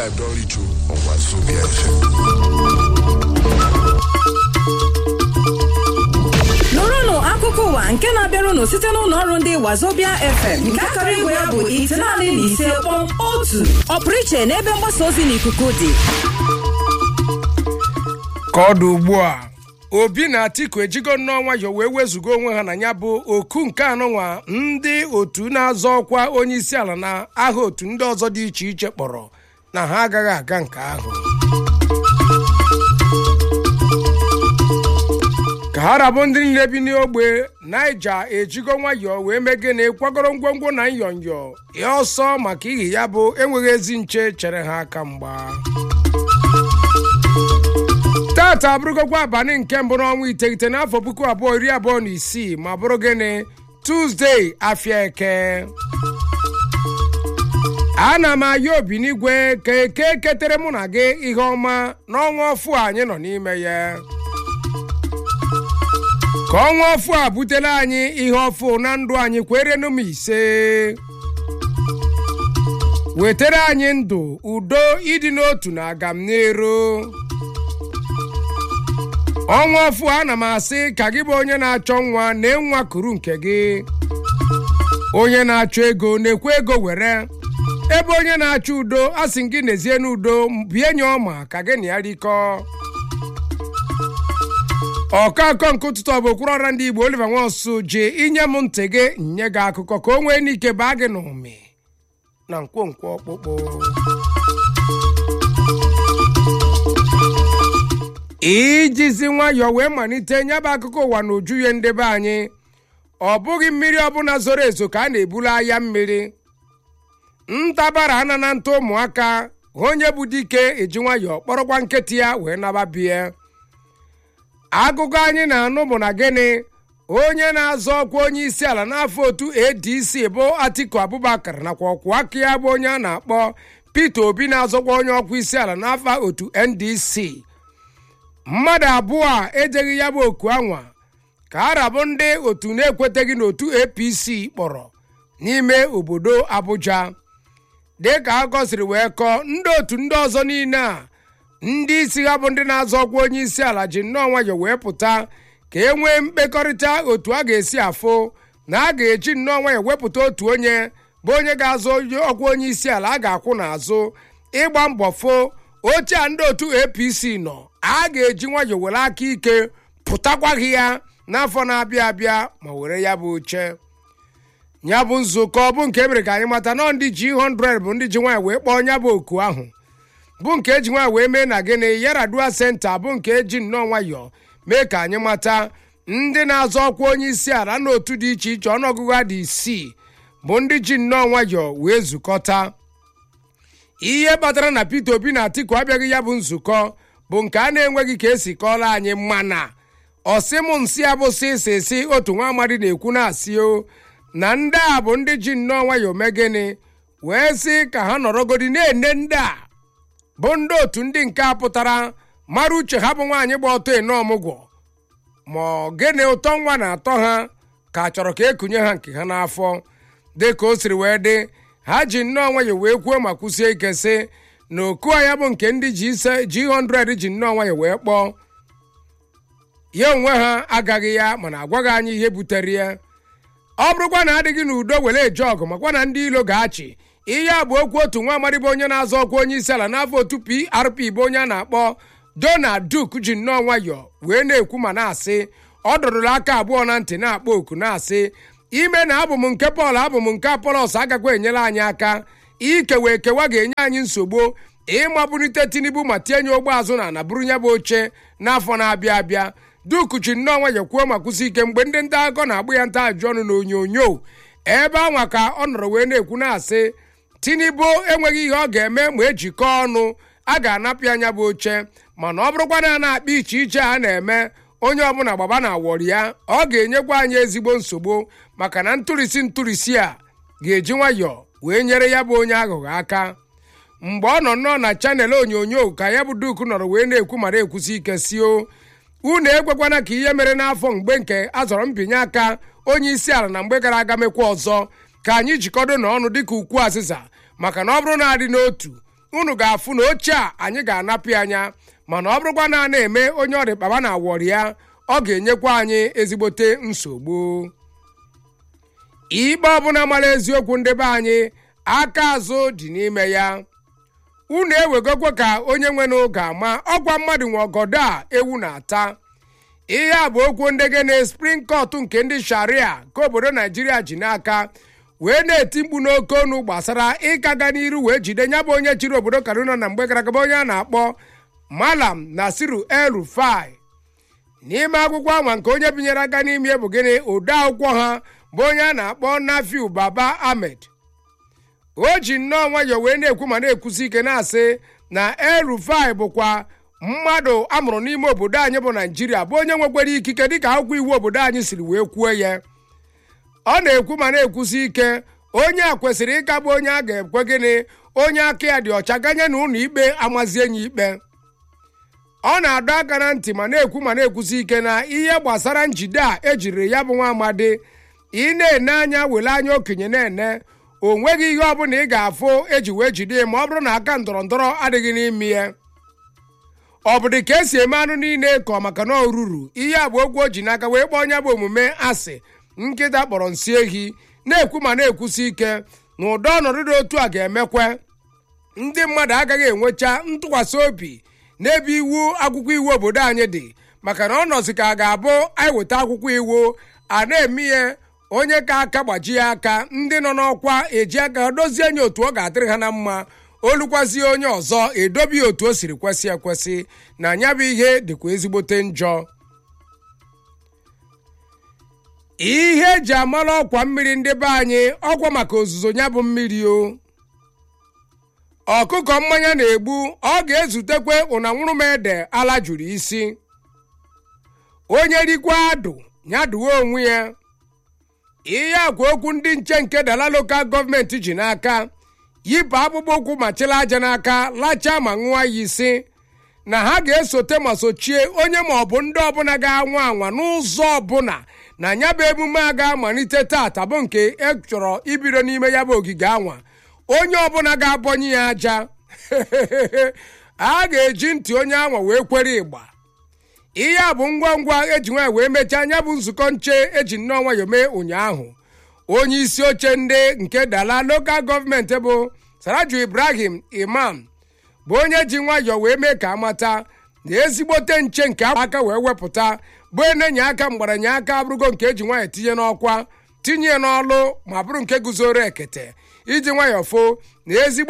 tribe don reach o on Wazobia FM. nụrụnụ akụkọ ụwa nke na-abịara unu site n'ụlọ ọrụ ndị wazobia fm nke akara igwe ya bụ itenaanị na ise kpọm otu ọpụrụ iche n'ebe mgbasa ozi n'ikuku dị ka ọ dị ugbu a obi na atiku ejigo nnọọ nwayọ wee wezuga onwe ha na ya bụ oku nke anụnwa ndị otu na-azọ ọkwa onye isi ala na aha otu ndị ọzọ dị iche iche kpọrọ na ha agaghị aga nke ahụ ka ha rabụ ndị niile bi n'ogbe naija ejigo nwayọọ wee megene kwagoro ngwongwo na nyọnyọ ya ọsọ maka ihi ya bụ enweghị ezi nche chere ha aka mgba tata abụrụgokwa abalị nke mbụ n'ọnwa iteghete n'afọ puku abụọ iri abụọ na isii ma bụrụ gịnị tuzdee afịa eke ana m aya obi n'igwe ka eke ketere mụ na gị ihe ọma n'ọnwa ọfụ a anyị nọ n'ime ya ka ọnwa ọfụ a butela anyị ihe ọfụ na ndụ anyị kwerenụ m ise wetara anyị ndụ udo ịdị n'otu na agam n'ero ọnwa ọfụ ana m asị ka gị bụ onye na-achọ nwa na nwa kuru nke gị onye na-achọ ego na-ekwe ego were ebe onye na-achọ udo asị gị nezie n'udo bie nye ọma ka gị na ya rikọọ ọkakọ nke ụtụtụ ọ bụ okpuru ọra ndị igbo oliver nwansu ji inye m ntị gị nye gị akụkọ ka o nwee n'ike baa gị n'ụmị na nkwonkwo ọkpụkpụ ijizi nwayọọ wee malite nyebe akụkọ ụwa na uju ya ndebe anyị ọ bụghị mmiri ọbụla zoro ezo ka a na-ebulu ahịa mmiri ntabara ana na nta ụmụaka onye bụ dike eji nwayọọ kpọrọkwa nkịtị ya wee naba bie akụkọ anyị na-anụ bụ na gịnị onye na-azọ ọkwa onye isi ala n'afọ otu adc bụ atiku abubakar nakwa ọkwụ aka ya bụ onye a na-akpọ peter obi na-azọkwa onye ọkwa isi ala n'afọ otu ndc mmadụ abụọ a ejeghị ya bụ oku anwa ka arabụ ndị otu na-ekweteghị n'otu apc kpọrọ n'ime obodo abuja dịka akọ siri wee kọọ ndị otu ndị ọzọ niile a ndị isi ha bụ ndị na-azọ ọkwa onye isi ala ji nnọọ nwayọ wee pụta ka e nwee mkpekọrịta otu a ga-esi afụ na a ga-eji nnọọ nwayọ wepụta otu onye bụ onye ga-azọ ọkwa onye isi ala a ga-akwụ n'azụ ịgba mbọ fo oche a ndị otu apc nọ a ga-eji nwayọ were aka ike pụtakwaghị ya n'afọ na-abịa abịa ma were ya bụ oche ya bụ nzukọ bụ nke emere ka anyị mata nọ ndị ji 100 bụ ndị ji nwanyị wee kpọọ ya bụ oku ahụ bụ nke eji nwa wee mee na gịnị yaradua senta bụ nke eji nnọọ nwayọọ mee ka anyị mata ndị na-azọ ọkwa onye isi ala n'otu dị iche iche ọnụọgụgụ ha dị isii bụ ndị ji nnọọ nwayọọ wee zukọta ihe kpatara na peter obi na atiku abịaghị ya bụ nzukọ bụ nke a na-enweghị ka esi kọọrọ anyị mana ọsị m nsị abụsị isi si otu nwa amadi na-ekwu na-asị o na ndị a bụ ndị ji nnọọ nwayọọ mee gịnị wee sị ka ha nọrọgodi na-ene ndị a bụ ndị otu ndị nke a pụtara mara uche ha bụ nwaanyị gba ọtọ ene ọmụgwọ ma ọ gịnị ụtọ nwa na-atọ ha ka a chọrọ ka ekunye ha nke ha n'afọ dị ka o siri wee dị ha ji nnọọ nwayọ wee kwuo ma kwụsie ike sị na oku a ya bụ nke ndị ji ise ji 100 ji nnọọ nwayọ wee kpọọ ya onwe ha agaghị ya mana agwaghị anyị ihe butere ya ọ bụrụkwa na adịghị n'udo were eje ọgụ makwa na ndị ilo ga-achị ihe a bụ okwu otu nwa amadi bụ onye na-azọ ọkwa onye isi ala n'afọ otu prp bụ onye a na-akpọ donald duke ji nnọọ nwayọọ wee na-ekwu ma na-asị ọ dọrọla aka abụọ na ntị na-akpọ oku na-asị ime na abụ m nke pọl abụ m nke apolos agakwa enyere anyị aka ikewa ekewa ga-enye anyị nsogbu ịmabulite tinubu ma tinye ogbe azụ na ana bụrụ ya bụ oche n'afọ na-abịa abịa duku ji nnọọ nwayọ kwuo ma kwụsị ike mgbe ndị nta akụkọ na-agbụ ya nta ajụ ọnụ n'onyonyo ebe anwa ka ọ nọrọ wee na-ekwu na-asị tinubu enweghị ihe ọ ga-eme ma ejikọọ ọnụ a ga-anapụ anya bụ oche mana ọ bụrụkwa na a na-akpa iche iche a na-eme onye ọbụla gbaba na awọrị ya ọ ga-enyekwa anyị ezigbo nsogbu maka na ntụrịsị ntụrịsị a ga-eji nwayọọ wee nyere ya bụ onye aghụghọ aka mgbe ọ nọ nnọọ na chanel onyonyo ka ya bụ duku nọrọ wee na-ekwu mara ekwusi ike sio unu ekwekwana ka ihe mere n'afọ mgbe nke a zọrọ mbinye aka onye isi ala na mgbe gara aga mekwa ọzọ ka anyị jikọdo n'ọnụ dịka ukwu azịza maka na ọ bụrụ na adị n'otu unu ga-afụ na oche a anyị ga-anapụ ya anya mana ọ bụrụkwa na a na-eme onye ọrịa kpaba na awọrị ya ọ ga-enyekwa anyị ezigbote nsogbu ikpe ọbụla mara eziokwu ndị be anyị aka azụ dị n'ime ya unu ewegokwa ka onye nwe n'oge ama ọgwa mmadụ nwe ọgọdọ a ewu na-ata ihe a bụ okwu ndị gene spring court nke ndị sharia ka obodo naijiria ji n'aka wee na-eti mkpu n'oke ọnụ gbasara ịkaga n'iru wee jide ya bụ onye chịrị obodo kaduna na mgbe gara aga bụ onye a na-akpọ malam nasiru el rufai n'ime akwụkwọ anwa nke onye binyere aka n'ime bụ gịnị ode akwụkwọ ha bụ onye a na-akpọ nafiu baba ahmed o ji nnọọ nwayọọ wee na-ekwu ma na-ekwusi ike na-asị na el rufai bụkwa mmadụ amụrụ n'ime obodo anyị bụ naijiria bụ onye nwekwara ikike dịka akwụkwọ iwu obodo anyị siri wee kwuo ya ọ na-ekwu ma na-ekwusi ike onye a kwesịrị ịkagbu onye a ga-ekwe gịnị onye aka ya dị ọcha ganye na ụlọ ikpe amazie ya ikpe ọ na-adọ aka na ntị ma na-ekwu ma na-ekwusi ike na ihe gbasara njide a ejiri ya bụ nwa amadi ị na-ene anya were anya okenye na-ene o nweghị ihe ọbụla ị ga-afụ eji wee jide ya ma ọ bụrụ na aka ndọrọ ndọrọ adịghị n'ime ya ọ bụ dị ka esi eme anụ niile ka ọ maka na o ruru ihe a bụ okwu o ji n'aka wee kpọọ onye bụ omume asị nkịta kpọrọ nsị ehi na-ekwu ma na-ekwusi ike na ụdọ ọnọdụ dị otu a ga-emekwe ndị mmadụ agaghị enwecha ntụkwasị obi n'ebe iwu akwụkwọ iwu obodo anyị dị maka na ọ nọzi ka a ga-abụ anyị weta akwụkwọ iwu a na-eme ihe onye ka aka gbajie aka ndị nọ n'ọkwa eji aka dozie nye otu ọ ga-adịrị ha na mma olukwazie onye ọzọ edobe ya otu o siri kwesị ekwesị na nya bụ ihe dịkwa ezigbote njọ ihe eji amara ọkwa mmiri ndị be anyị ọkwa maka ozuzo ya bụ mmiri o ọkụkọ mmanya na-egbu ọ ga-ezutekwe ụnanwụrụ m ede ala juru isi onye rikwa adụ ya duwe onwe ya ihe akwa okwu ndị nche nke dala lokal gọọmenti ji n'aka yipụ akpụkpọ ụkwụ ma chịla aja n'aka lachaa ma ṅụọ ya isi na ha ga-esote ma sochie onye ma ọ bụ ndị ọbụla ga-anwa anwa n'ụzọ ọbụla na ya bụ emume a ga-amalite taata bụ nke e chọrọ ibido n'ime ya bụ ogige anwa onye ọbụla ga-abọnye ya aja a ga-eji ntị onye anwa wee kwere ịgba ihe a bụ ngwa ngwa eji nwaanyị wee mechaa ya bụ nzukọ nche eji nnọọ nwayọ mee ụnyaahụ onye isi oche ndị nke dala lokal gọọmenti bụ saraju ibrahim imam bụ onye ji nwayọọ wee mee ka amata na ezigbote nche nke aka wee wepụta bụ enenye aka mgbaranye aka abụrụgo nke eji nwayọọ tinye n'ọkwa tinye n'ọlụ ma bụrụ nke guzoro ekete iji nwayọọ fo na ezigbo